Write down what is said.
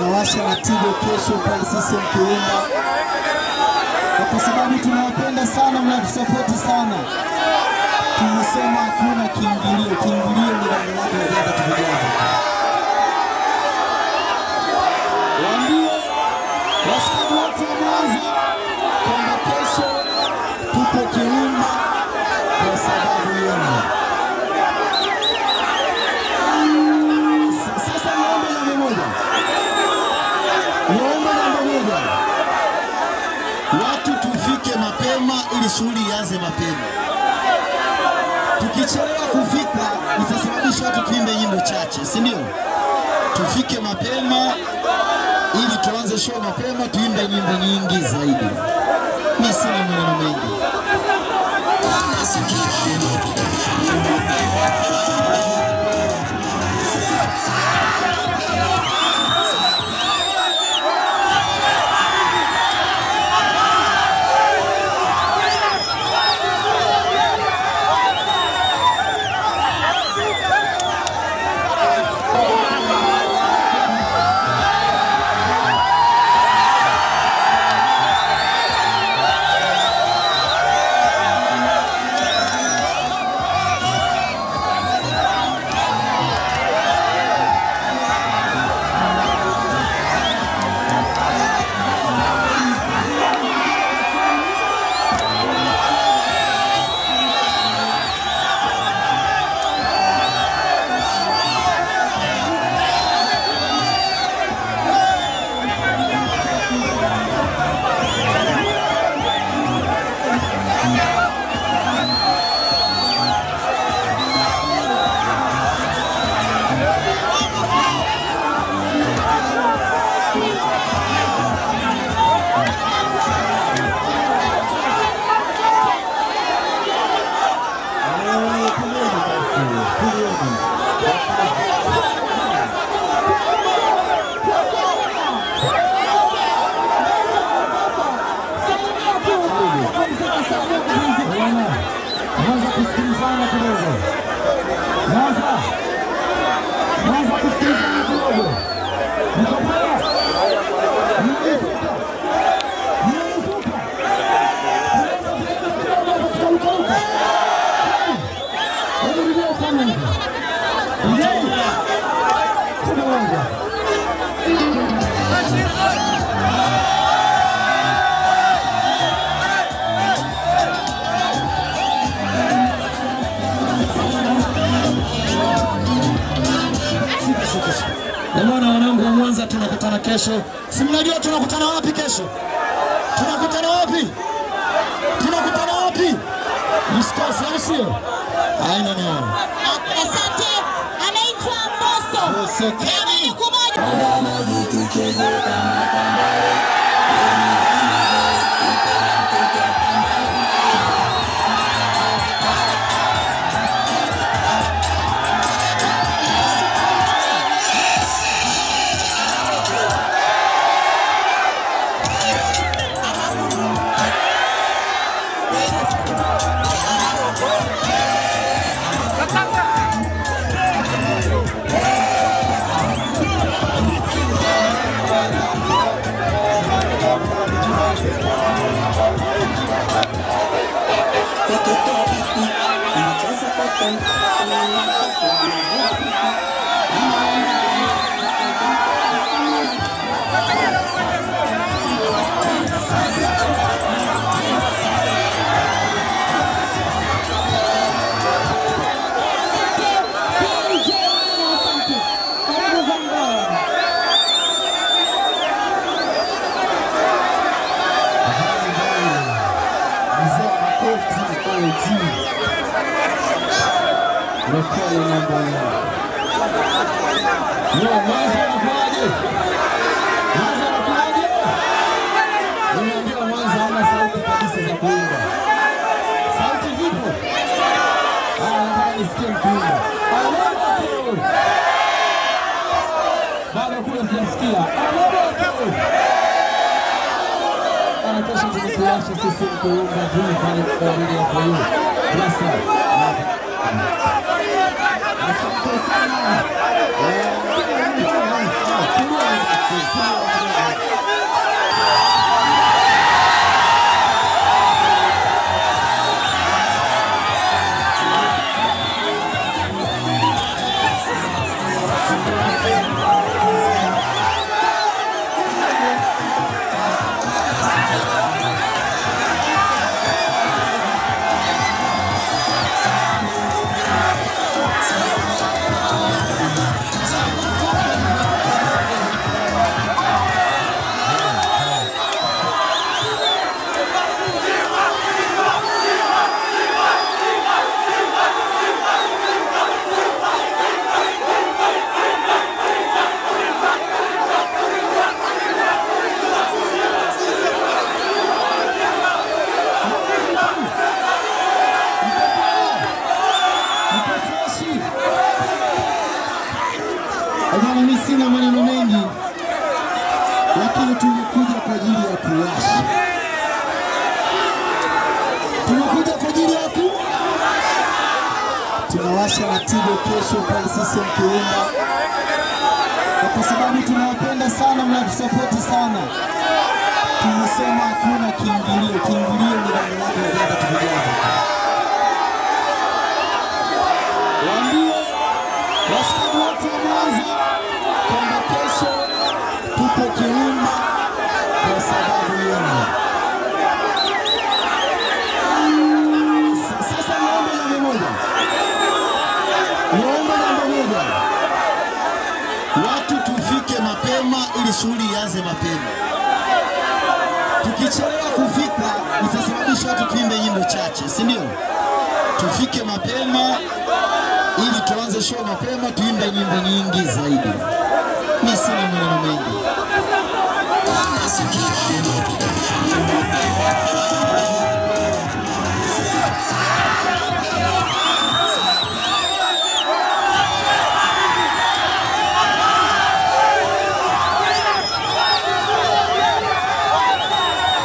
tunawasha na Tigo kesho pale CCM Kirumba, na kwa sababu tunawapenda sana, mnatusapoti sana, tumesema hakuna kiingilio. Kiingilio ni rangi lake na viatu tuvijaza. Waambie washikaji wote wa Mwanza kwamba kesho tupo Kirumba kwa sababu yenu. S- Sasa niombe jambo moja, niombe jambo moja, watu tufike mapema ili shughuli ianze mapema. Tukichelewa kufika itasababisha watu tuimbe nyimbo chache, si ndio? Tufike mapema ili tuanze show mapema, tuimbe nyimbo nyingi zaidi. Mimi sina maneno mengi. Mwanza kusikilizana kidogo. Mwanza. Mwanza kusikilizana kidogo. Niko pale. Nimefika. Nimefika. Hebu rudia sana hivi. Rudia. Tunaanza. Jamani, wanangu wa Mwanza, tunakutana kesho. Si mnajua tunakutana wapi kesho? Tunakutana wapi? Tunakutana wapi? Msikose, au sio? Haina neno. Asante, anaitwa Mbosso. Mbosso Keni. Moja kwa moja. DJ asante. Karibu Vanguard. Mzee Makoti OG. Rekodi namba nne. Yo, Mwanza anakuaje? Mwanza anakuaje? Nimeambiwa Mwanza hana sauti kabisa za kuimba. Sauti zipo? Ah, nataka nisikie mkiimba. Aleluya. Bado kule sijasikia. Aleluya. Anatosha tukukuasha sisi mkuunga juu pale kwa ajili ya kwa hiyo. Rasa. Asante sana. Eh, tulia, tulia. lakini tumekuja kwa ajili ya kuwasha, tumekuja kwa ajili ya ku tunawasha Matigo kesho pale CCM Kirumba, na kwa sababu tunawapenda sana, mnatusapoti sana, tumesema hakuna kiingilio. Kiingilio ni damu yako ya jana tukujaza. Waambie washikaji wote wa Mwanza kwamba kesho tuko Kirumba kwa sababu yenu. S- Sasa niombe jambo moja, niombe jambo moja, watu tufike mapema ili shughuli ianze mapema. Tukichelewa kufika itasababisha watu tuimbe nyimbo chache, si ndio? Tufike mapema ili tuanze show mapema, tuimbe nyimbo nyingi zaidi. Mi sina maneno mengi.